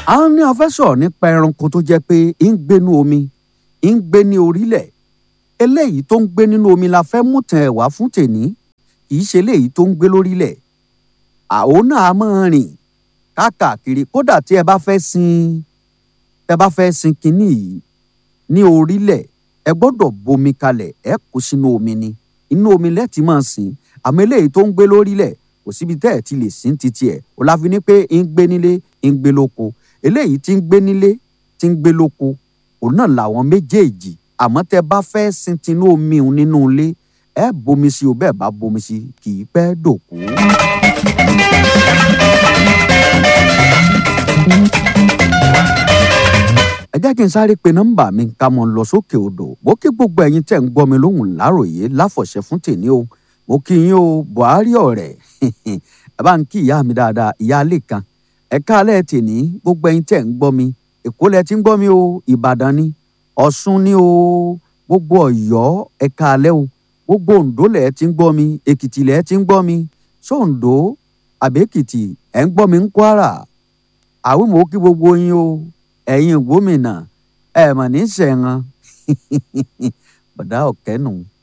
a ní a fẹ́ sọ̀rọ̀ nípa ẹranko tó jẹ́ pé ń gbénú omi ń gbé ní orílẹ̀ eléyìí tó ń gbé nínú omi la fẹ́ mú tàn ẹ̀ wá fún tèní kì í ṣe eléyìí tó ń gbé lórílẹ̀ àwọn náà a máa rìn káàkiri kódà tí ẹ bá fẹ́ sin ẹ bá fẹ́ sin kinní yìí ní orílẹ̀ ẹ gbọ́dọ̀ bomi kalẹ̀ ẹ kó sínú omi ni inú omi lẹ́ẹ̀tì máa sìn àmọ́ eléyìí tó ń gbé lórílẹ̀ kò síbi tẹ́ ẹ̀ ti lè sìn títí ẹ̀ ò láfi ní pé ń gbé nílé ń gbé lóko eléyìí tí ń gbé nílé tí ń gbé lóko òun náà làwọn méjèèjì àmọ́ tẹ́ bá fẹ́ sin tinú omi òun nínú ilé ẹ bomi sí o bẹ́ẹ̀ bá bomi sí kì í pẹ́ dòkú. ẹ jẹ́ kí n sáré pe nọ́mbà mi ká mọ̀ lọ sókè odò bó kí gbogbo ẹ̀yin tẹ̀ ń gbọ́ mi lóhùn láròyé láfọ̀ṣẹ́ fún tèmi o mo kí yín o buhari ọ̀rẹ́ ẹ bá ń kí ìyá mi dáadáa ìyá alẹ́ kan ẹ káalẹ́ tèmi gbogbo ẹ̀yin tẹ̀ ń gbọ́ mi èkó lẹ ti ń gbọ́ mi o ìbàdàn ni ọ̀ṣun ni o gbogbo ọ̀yọ́ ẹ káalẹ́ o gbogbo oǹdó lẹ ti ń gbọ́ mi èkìtì lẹ ti ń gbọ́ mi sóǹdó àbẹ́kìtì ẹ̀ ń gbọ́ mi ń kwara àwọn mò ń kí gbogbo yín o ẹ̀yin gómìnà ẹ̀ mà ní sẹ̀ran bọ̀dá ọ̀kẹ́nu